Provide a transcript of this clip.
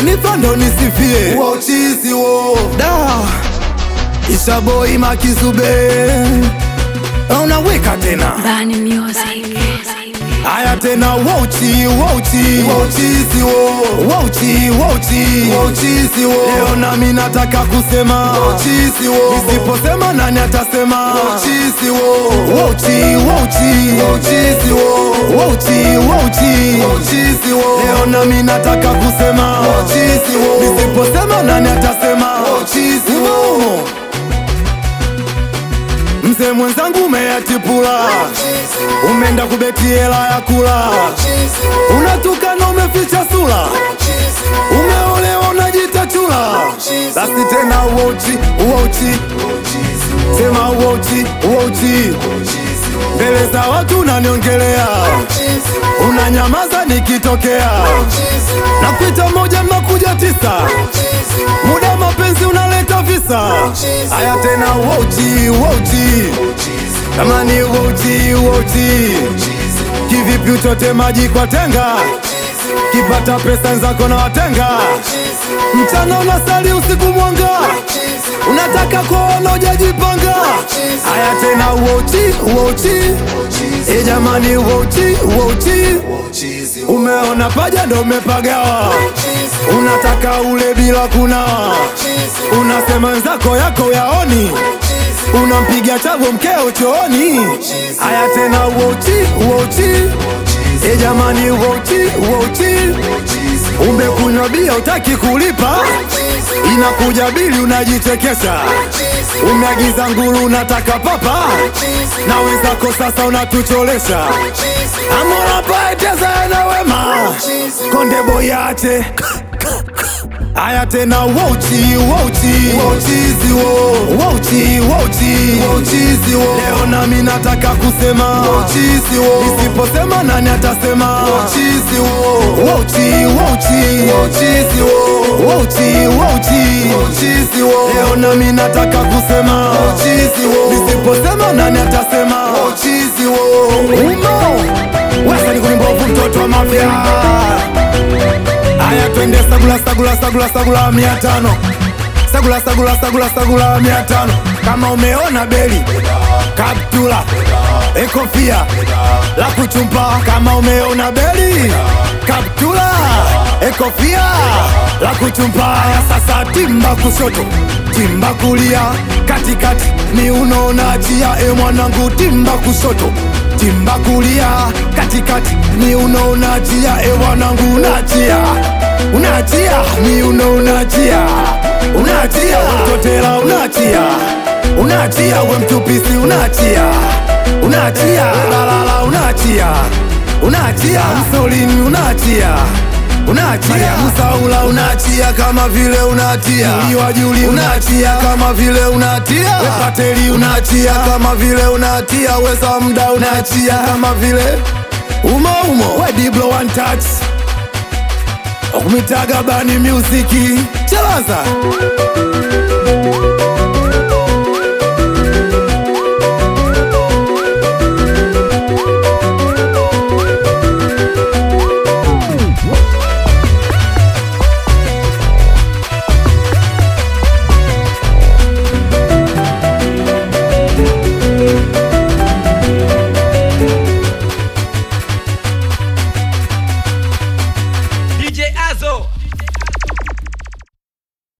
Hanifa ndo nisifie Uwa uchizi wo da Ishaboi makizube unaweka tena Bani Music. haya tena wauchi wauchi Uwa uchizi wo wauchi wauchi Uwa uchizi wo leo nami nataka kusema Uwa uchizi wo nisiposema nani atasema Uwa uchizi wo wauchi wauchi Uwa uchizi wo wauchi wauchi Uwa uchizi wo leo nami nataka kusema Uwa uchizi wo nisiposema nani atasema Uwa uchizi wo Umo. mzee mwenzangu umeyatipula umeenda kubeti hela ya kula unatukana umeficha sura umeolewa unajita chula basi tena uochi uochi sema uochi uochi mbele za watu unaniongelea unanyamaza nikitokea na kuita moja mnakuja tisa muda mapenzi unaleta visa haya tena uochi uochi kama ni uochi uochi kivipi uchote maji kwa tenga kipata pesa nzako na watenga mchana unasali usiku mwanga unataka kuona ujajipanga haya tena uochi uochi e jamani uochi uochi umeona paja ndo umepagawa unataka ule bila kunawa unasema nzako yako yaoni unampiga chavo mkeo chooni haya tena uochi uochi e jamani uochi uochi umekunywa bia utaki kulipa inakuja bili unajichekesha umeagiza nguru unataka papa na wenzako sasa unatucholesha amora paeteza na wema konde boyache Aya tena wauchi wauchi uchizi wo wauchi wauchi uchizi wo leo nami nataka kusema uchizi wo nisiposema nani atasema uchizi wo wauchi wauchi uchizi wo wauchi wauchi uchizi wo leo nami nataka kusema uchizi wo nisiposema nani atasema uchizi wo umo wesa ni kulimbovu mtoto wa mafya haya twende sagula sagula sagula sagula mia tano sagula sagula sagula sagula mia tano kama umeona beli kaptula ekofia la kuchumpa kama umeona beli kaptula ekofia la kuchumpa haya sasa timba kushoto timba kulia katikati ni unaona chia e mwanangu timba kushoto timba kulia katikati ni unaona chia e mwanangu unachia unachia ni unaonachia unachia utotela unachia unachia we mtupisi unachia unachia balala unachia unachia msolini unachia unachia musaula unachia kama vile unatia iwajuli unachia kama vile unatia wepateli unachia kama vile unatia wesa mda unachia kama vile umo umo wediblo one touch okumitaga bani musiki chelaza